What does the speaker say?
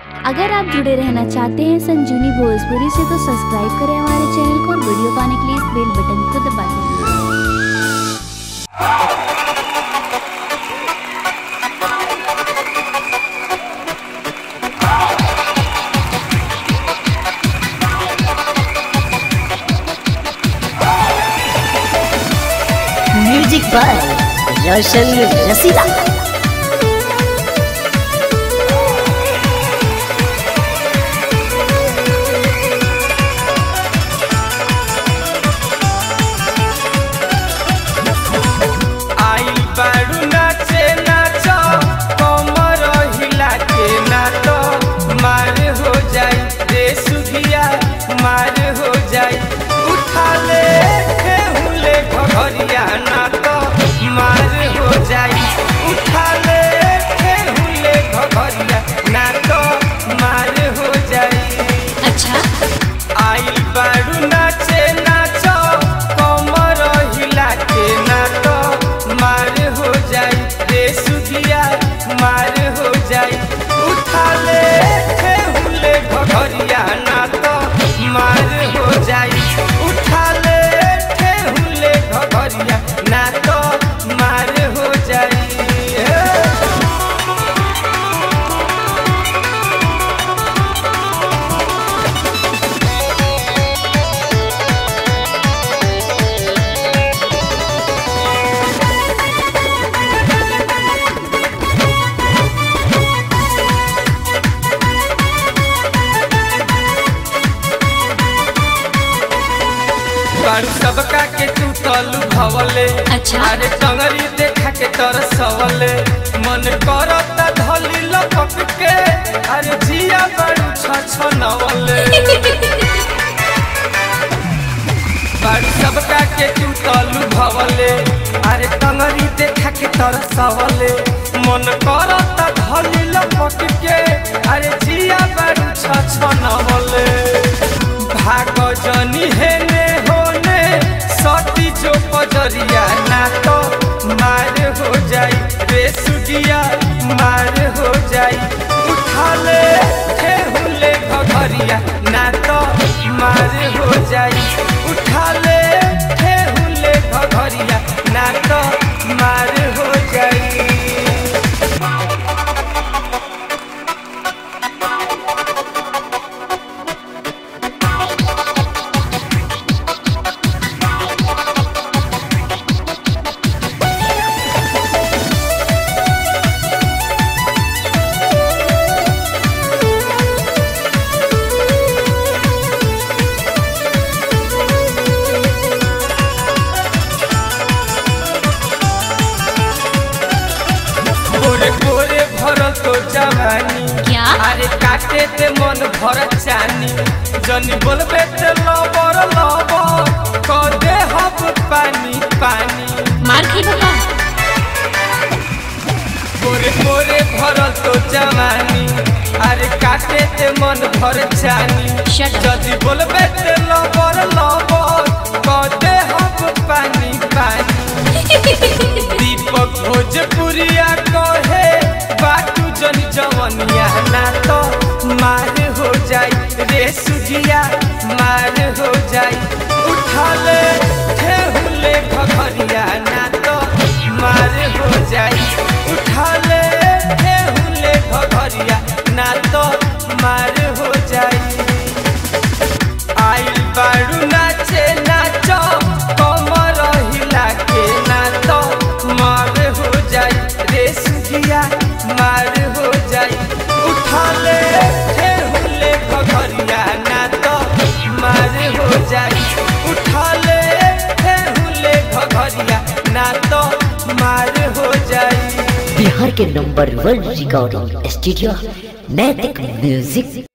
अगर आप जुड़े रहना चाहते हैं संजीवनी भोजपुरी से तो सब्सक्राइब करें हमारे चैनल को और वीडियो पाने के लिए इस बेल बटन को दबा दें म्यूजिक बाय रोशन रसीदा आई बारू नाचे नाच कमर हिला के नाच मार हो जाई रे सुधिया मार हो जाई उठा ले हुले घघरिया नाच मार हो जाई उठा ले हुले घघरिया नाच मार हो जाई अच्छा आई बारू नाचे नाच कमर हिला के नाच मार हो जाई रे सुधिया मार हो जाई उठा ले हुले घघरिया नाच मार हो जाई उठा ले हुले घघरिया नाच मार हो जाई हे। बारू सबका के तू तलू भवले अच्छा। अरे टंगरी देखा के तर सवले मन करता धली लपक के अरे जिया बारू छ नवले बारू सबका के तू तलू भवले अरे टंगरी देखा के तर सवले मन करता धली लपक के अरे जिया बारू छ नवले भाग जनी हेने होने सती जो पजरिया ना तो मार हो जाई रे सुगिया मार हो जाई उठा ले हे हुले घघरिया ना तो मार हो जाई उठा ले हे हुले घघरिया ना तो मार हो जाई गोरे गोरे भरल तो जवानी क्या? अरे काटे ते मन भर चानी जनी बोलबे ते लबर लबर कर दे हब पानी पानी मार खी बाबा गोरे गोरे भरल तो जवानी अरे काटे ते मन भर चानी Shut up. जदी बोलबे ते लबर लबर कर दे हब पानी पानी दीपक भोजपुरिया कहे बाटू जन जवनिया ना तो मार हो जाई रे सुजिया मार हो जाई उठा ले हे हुले घघरिया ना तो मार हो जाई उठा ले हे हुले घघरिया ना तो मार हो जाई आइल बारू नाचे नाच कमर हिला के नाच मार हो जाई रे सुगिया मार हो जाई उठा ले हे हुले घघरिया नाच मार हो जाई उठा ले हे हुले घघरिया नाच मार हो जाई बिहार के number one recording studio Naitik music